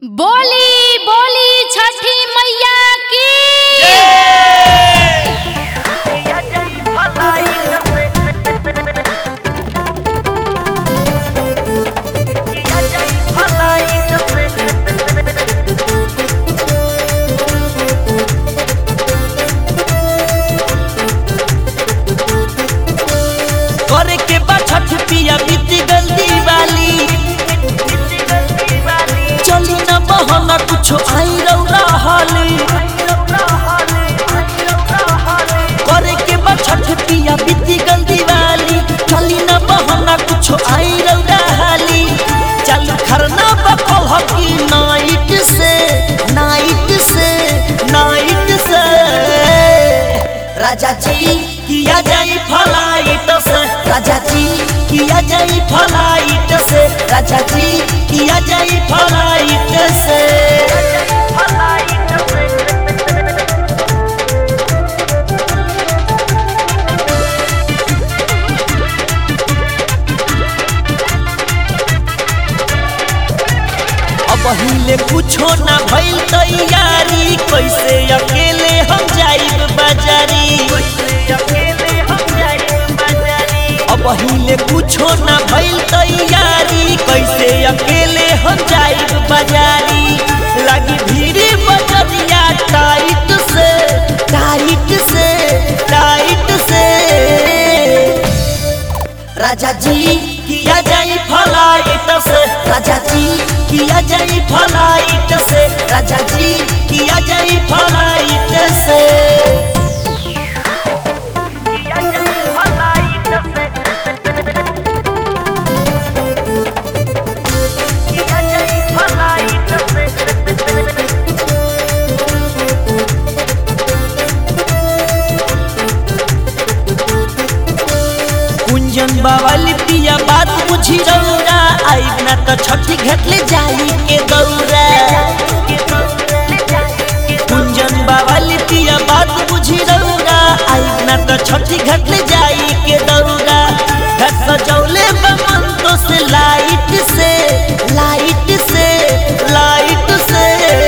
बोली बोली छठी मैया की करे के बा छठ पिया बीत गल दिवाली चली न बहना कुछो आई रौरा हाली करे के बा छठ पिया बीत गल दिवाली चली न बहना कुछो आई रौरा हाली चल खरना बकल हकी नाइट से नाइट से नाइट से राजा जी किया जाई फलाइट से राजा जी किया जाई फलाइट से राजा जी किया जाई फलाइट से अब हिले कुछो ना भइल तैयारी कैसे अकेले हम जाइब बाजारी अब हिले कुछो ना भइल तैयारी कैसे अकेले हम जाइब बाजारी लगी भीड़ बजरिया टाइट से टाइट से टाइट से राजा जी किया जाई फलाइट से राजा जी किया जाई फलाइट से राजा जी किया जाई फलाइट से कुंजन बावाली पिया बात बुझी रौरा आइब ना तो छठी घटले जाई के दौरा कुंजन बावाली पिया बात बुझी रौरा आइब ना तो छठी घटले जाई के दौरा घर सजौले बमन तो से लाइट से लाइट से लाइट से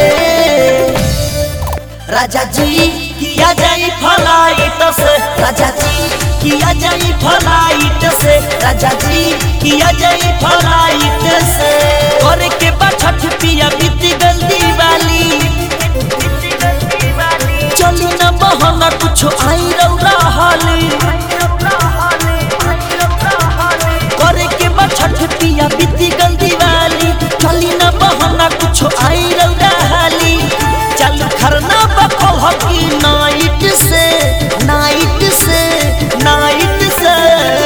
राजा जी किया जाई फलाइट से राजा जी किया जाई फलाइट से राजा जी किया जाई फलाइट से करे के बा छठ पिया बीत गल दिवाली चली न बहना कुछो आई रौरा हाली करे के बा छठ पिया बीत गल दिवाली चली न बहना कुछो आई रौरा हाली चल खरना बकल हकी नाइट से नाइट से नाइट से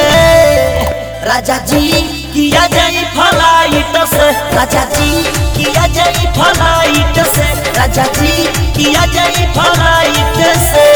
राजा जी किया जाई फलाइट से राजा जी किया जाई फलाइट से राजा जी किया जाई फलाइट से